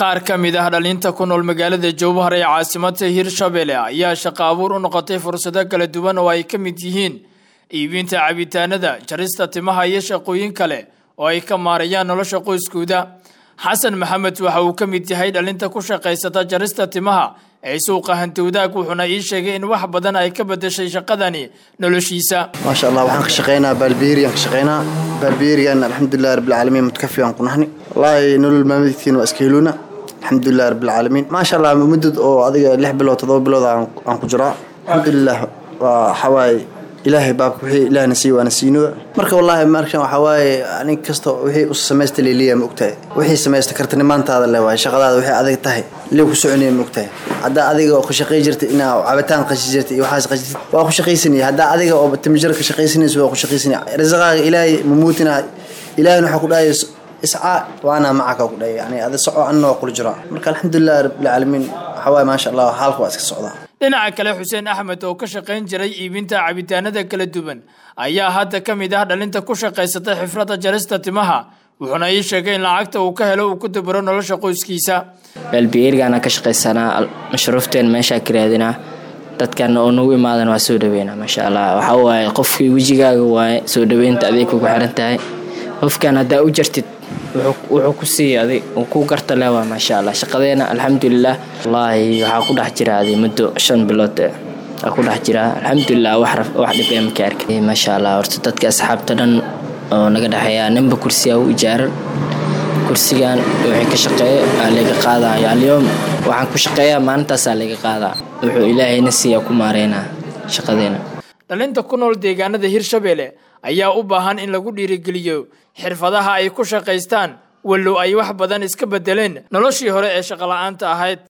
qaar ka mid ah dhalinta ku nool magaalada jowhar ee caasimada hirshabelle ayaa shaqo abuur u noqotay fursado kala duwan oo ay ka mid yihiin iibinta cabitaanada jarista timaha iyo shaqooyin kale oo ay ka maarayaan nolosha qoyskooda xasan maxamed waxa uu ka mid yahay dhalinta ku shaqaysata jarista timaha ee suuqa hantowdaag wuxuuna ii sheegay in wax badan ay ka bedeshay shaqadani noloshiisa maasha allah waxaan ka shaqeynaa baalbeeriyan ka shaqeynaa baalbeeriyan alxamdulilah rabbilcaalamiin mutkafi aan ku nahni wallaahi nolol maalmeedkiina waa iska heluuna alxamdulilah rabbilcaalamiin maasha allah muddad oo adiga lix bilood toddoba bilood aan ku jiraa alxamdulilah waa waxawaaye ilaahay baabka wixii ilaahna siiy waana siino marka wallaahi markan waxaa waaye nin kasta wixii u samaysta leeliya ma ogtahay wixii samaysta kartanimaantaada le waaye shaqadaada wixii adag tahay lee ku soconaya ma ogtahay haddaa adiga oo ka shaqay jirta inaa cabitaan qashi jirta iyo waxaas qashitid waa ku shaqaysanaya haddaa adiga oo timijir ka shaqaysanaysa waa ku shaqaysanaya risaqaaga ilaahay mamuutina ilaahayna waxaa ku dhahaya iscaa waana macaka ku dhahaya yani ada soco anna waa kula jiraa marka alxamdulilah rabbilcaalamiin waxaa waaye maasha allah xaalka waa iska socdaa dhinaca kale xuseen axmed oo ka shaqayn jiray iibinta cabitaanada kala duwan ayaa hadda ka mid ah dhalinta ku shaqaysata xifradda jarista timaha wuxuuna ii sheegay in lacagta uu ka helo uu ku dabaro nolosha qoyskiisa baalbiyeergaana ka shaqaysanaa mashruufteen meeshaa ka raadinaa dadkana oo nagu imaadan waa soo dhaweynaa maasha allah waxaa waaye qofkii wejigaaga waaye soo dhaweynta aday kugu xiran tahay qofkan haddaa u jartid wuxuu ku siiya adig uu ku garta leh waa maasha allah shaqadeena alxamdulilah wallaahi waxaa ku dhex jira adi muddo shan bilood aa ku dhex jira alxamdulilah wax dhibee maka arkay maasha allah horta dadka asxaabta dhan oo naga dhexeeya ninba kursiga u ijaaran kursigan wixii ka shaqeeya aa laga qaadayo alyoom waxaan ku shaqeeyaa maalintaasaa laga qaadaa wuxuu ilaahayna siiya ku maareynaa shaqadeena dhalinta ku nool deegaanada hirshabelle ayaa u baahan in lagu dhiirigeliyo xirfadaha ay ku shaqaystaan wallow ay wax badan iska bedeleen noloshii hore ee shaqola'aanta ahayd